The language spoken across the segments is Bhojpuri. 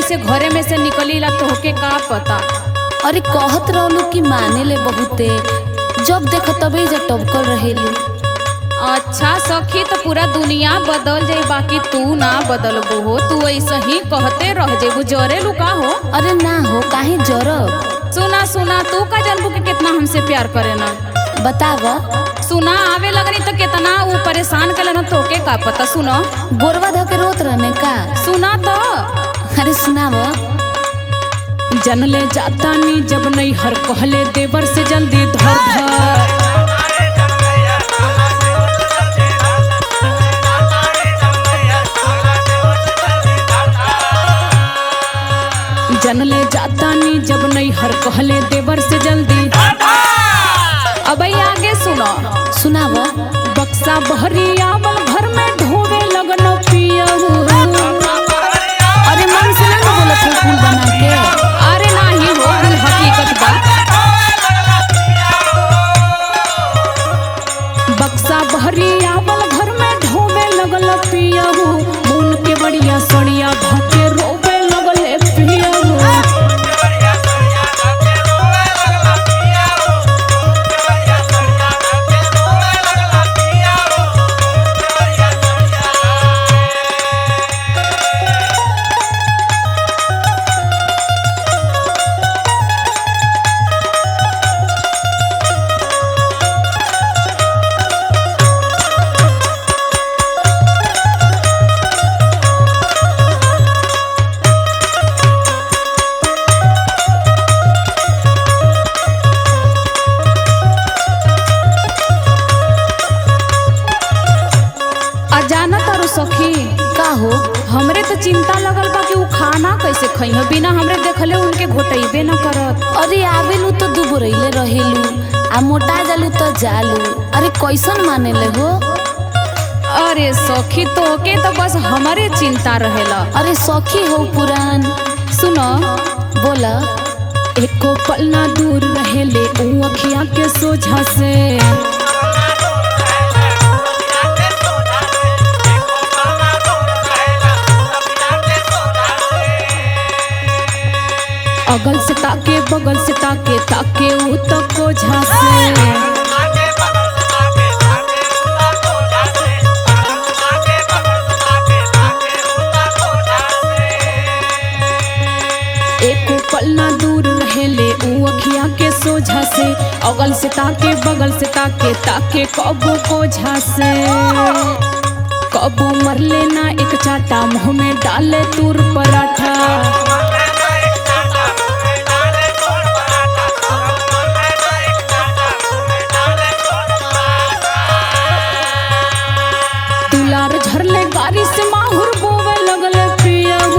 कैसे घरे में से निकलीला तोहके का पता अरे कहत रहलू कि माने ले बहुते जब देख तबे जा टबकल रहेलू अच्छा सखी तो पूरा दुनिया बदल जाई बाकी तू ना बदल हो तू ऐसे ही कहते रह जेबू जरे लुका हो अरे ना हो काहे जरब सुना सुना तू का जानबू के कितना हमसे प्यार करे ना बताव सुना आवे लगनी तो कितना वो परेशान कर ना तोके का पता सुनो गोरवा धके रोत रहने का सुना तो अरे सुनाव जनले जाता नी जब नहीं हर कहले देवर से जल्दी धर धर जनले जाता नी जब नहीं हर कहले देवर से जल्दी अब आगे सुनो सुनाव बक्सा बहरी आवल घर में ढोवे लगनो पियहू अरे मन से ना बोलत हो फूल बना के अरे नाही हो कुल हकीकत बा बक्सा बहरी आवल घर में ढोवे लगल पियहू मुन के बढ़िया सड़िया धके रोवे लगल पियहू अजाना तारू सखी का हो हमरे तो चिंता लगल बा कि उ खाना कैसे खई हो बिना हमरे देखले उनके घोटैबे न करत अरे आवेलू तो दुबरैले रहेलू आ मोटा जालू तो जालू अरे कैसन माने ले हो अरे सखी तोके तो बस हमारे चिंता रहेला अरे सखी हो पुरान सुनो बोला एको पल ना दूर रहेले ऊ अखिया के सोझा से अगल से ताके बगल से ताके ताके ऊ तो कोझा से एको पल ना दूर रहेले ऊ अखिया के सोझा से अगल से ताके बगल से ताके ताके कबो कोझा से कबो मरले ना एक चाटा मुंह में डाले तूर पराठा दुलार झरले गाड़ी से माहुर बोवे लगले पियहू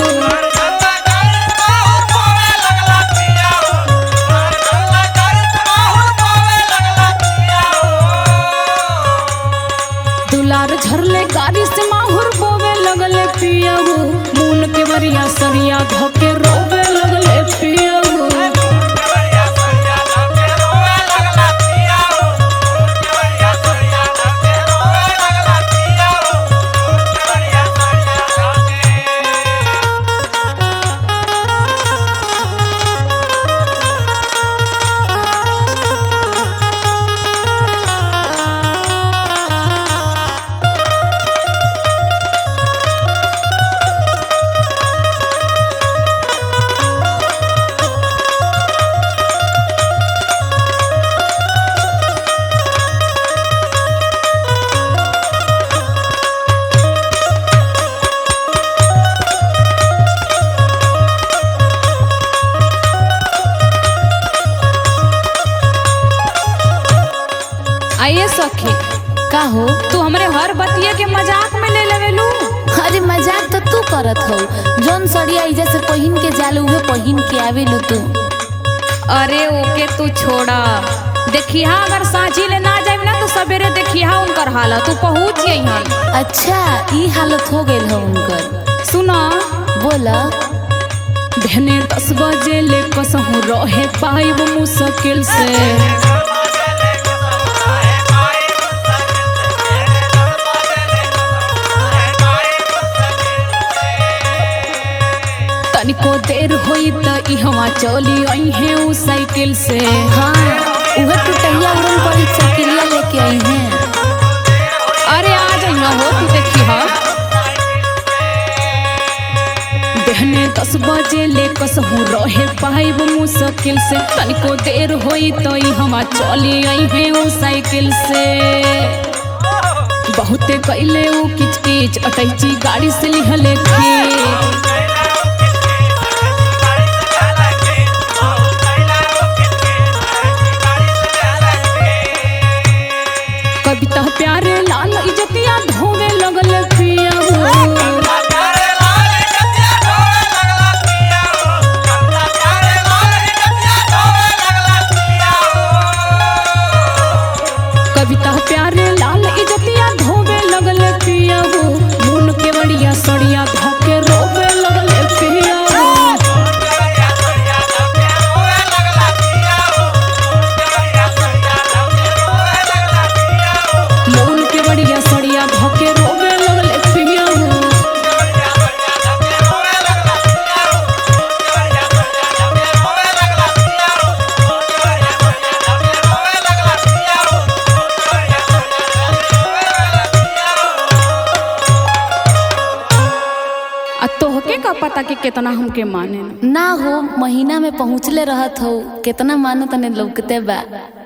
दुलार झरले गाड़ी से माहुर बोवे लगले पियहू मून के बरिया सरिया धोके रोवे लगले पियहू आइए सखी का हो तू हमरे हर बतिये के मजाक में ले लेवेलू अरे मजाक तो तू करत हो जौन सड़िया इजा से पहिन के जालू उहे पहिन के आवेलू तू अरे ओके तू छोड़ा देखिया अगर साझी ले ना जाए ना तो सवेरे देखिया उनकर हालत तू पहुंच गई है अच्छा ई हालत हो गइल हो उनकर सुनो बोला बहने दस बजे ले कसहूँ रहे पाइब मुश्किल से तनिको देर होई त इहवा चली आई है उ साइकिल से हाँ उहे टुटहिया उड़न पड़ी चकिलिया लेके आई हैं अरे आ जाइया हो तू देखी हा देहने दस बजे ले कसहू रहे पाइब मुश्किल से तनिको देर होई तो हमा चली आई है उ साइकिल से बहुते कैले उ किच किच अटैची गाड़ी से लिहले खींच कविता प्यारे लाल इजतिया धोवे लगल पिया हो कविता प्यारे लाल इजतिया धोवे लगल पिया हो मुन के बड़िया सड़िया धोके रोवे लगल पिया हो मुन के बड़िया सड़िया धोके रोवे लगल पिया हो आ तोहके का पता कि कितना हमके माने ना हो महीना में पहुँचले रहत हो कितना मानो तने लौकते बा